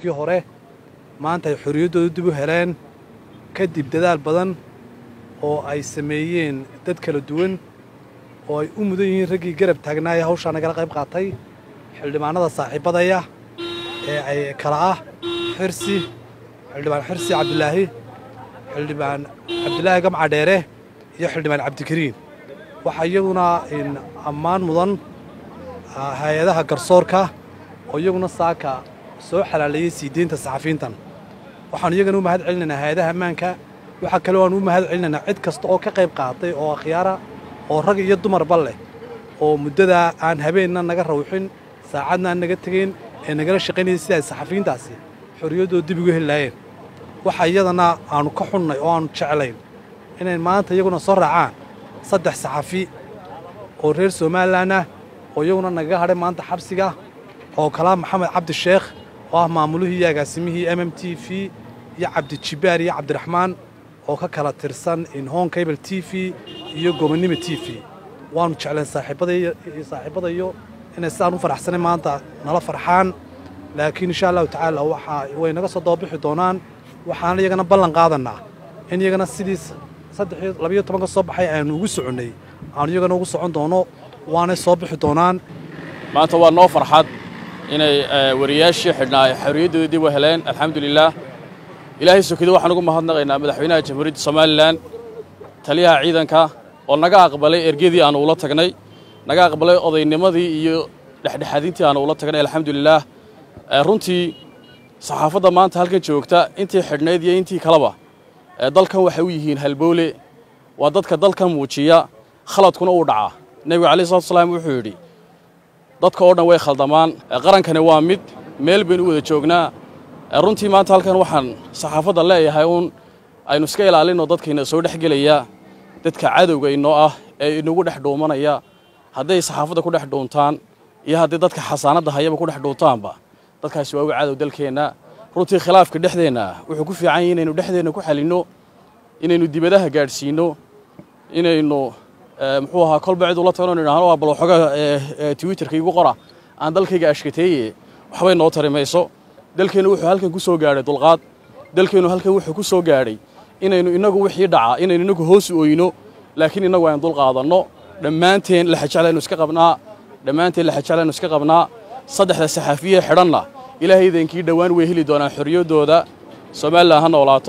kii hore maanta ay xorriyaddooda dib u heleen kadib dadaal badan oo ay sameeyeen dad kala duwan oo ay u mudan yihiin raggii garab taagnaaya hawshaa nagala qayb qaatay xildhibaanada saaxiibadaya ee ay kala ah xirsi xildhibaan xirsi cabdilaahi xildhibaan cabdilaahi gamca dheere iyo xildhibaan cabdikariin waxaa iyaguna ammaan mudan hay-adaha garsoorka oo iyaguna saaka soo xalaaleeyey sii deynta saxafiintan waxaanu iyagana u mahad celinaynaa hay-adaha ammaanka waxaa kale o aan u mahad celinaynaa cid kasta oo ka qayb qaatay oo akhyaara oo rag iyo dumarba leh oo muddadaa aan habeenna naga rawxin saacadna aan naga tegayn ee nagala shaqaynayay sida ay saxafiintaasi xorriyaddooda dib ugu heli laayeen waxa iyadana aannu ka xunnay oo aannu jeclayn inay maanta iyaguna soo raacaan saddex saxafi oo reer somalilan ah oo iyaguna nagaga hadhay maanta xabsiga oo kalaa maxamed cabdi sheekh oo ah maamulihii iyo agaasimihii m m t v iyo cabdijibbaar iyo cabdiraxmaan oo ka kala tirsan inhon cable t v iyo gobonnimo t v waannu jecleen saaxiibbadayo inay sidaan u faraxsanay maanta nala farxaan laakiin insha allahu tacaala waxaa way naga soo dababixi doonaan waxaan iyagana ballan qaadannaa in iyagana sidii saddexiyo labayo tobanka soo baxay aanu ugu soconnay aanu iyagana ugu socon doono waanay soo bixi doonaan maanta waa noo farxad inay wariyaashii xidhnaa ay xorriyaddooda dib u heleen alxamdulilaah ilaahay sokida waxaan ugu mahadnaqaynaa madaxweynaha jamhuuriyadda somalilan taliyaha ciidanka oo naga aqbalay ergadii aanu ula tagnay naga aqbalay odaynimadii iyo dhexdhexaadintii aanu ula tagnay alxamdulilaah runtii saxaafadda maanta halkan joogta intii xidhnayd iyo intii kaleba dalkan waxay u yihiin halbowle waa dadka dalkan muujiya khaladkuna uu dhacaa nebigu calayi salatu salaam wuxuu yidhi dadka oo dhan way khaldamaan qarankani waa mid meel baynu u wada joognaa runtii maanta halkan waxaan saxaafadda leeyahay uun aynu iska ilaalinno dadkayna soo dhex gelaya dadka cadowga inoo ah ee inagu dhex dhuumanaya hadday saxaafadda ku dhex dhuuntaan iyo haddii dadka xasaanadda hayaba ku dhex dhuuntaanba dadkaasi waa uga cadow dalkeenna runtii khilaafka dhexdeenna wuxuu ku fiican yahay inaynu dhexdeenna ku xalinno inaynu dibadaha gaadhsiinno inaynu muxuu ahaa kolba cid ula tagno idhahno waa bal waxooga twitterka igu qora aan dalkayga ashkateeye waxbay noo tari mayso dalkeennu wuxuu halkan ku soo gaadhay dulqaad dalkeennu halkan wuxuu ku soo gaadhay inaynu innagu wixii dhaca inaynu innagu hoos u oyno laakiin innagu aynu dul qaadanno dhammaanteen laxajeclaynu iska qabnaa dhammaanteen laxajeclaynu iska qabnaa saddexda saxaafiye xidhanna ilaahay idankii dhowaan way heli doonaan xorriyaddooda somalilan ha noolaato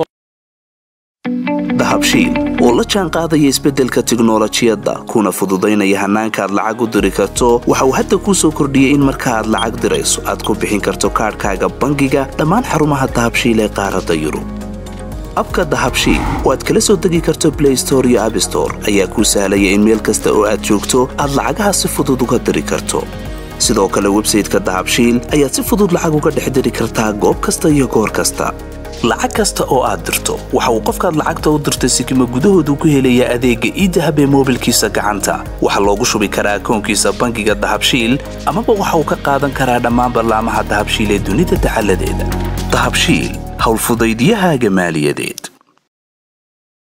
dahabshiil oo la jaan qaadaya isbeddelka tiknolojiyadda kuna fududaynaya hannaanka aad lacag u diri karto waxa uu hadda kuu soo kordhiyey in marka aad lacag dirayso aad ku bixin karto kaadhkaaga bangiga dhammaan xarumaha dahabshiil ee qaaradda yurub abka dahabshiil oo aad kala soo degi karto blay store iyo abstore ayaa kuu sahlaya in meel kasta oo aad joogto aad lacagaha si fudud uga diri karto sidoo kale websayteka dahabshiil ayaad si fudud lacag uga dhex diri kartaa goob kasta iyo goor kasta lacag kasta oo aad dirto waxa uu qofkaad lacagta u dirtay sikima gudahoodu ku helayaa adeegga iidahab ee moobilkiisa gacanta waxaa loogu shubi karaa akoonkiisa bangiga dahabshiil amaba waxa uu ka qaadan karaa dhammaan ballaamaha dahabshiil ee dunida dacaladeeda dahabshiil howlfudaydiyahaaga maaliyadeed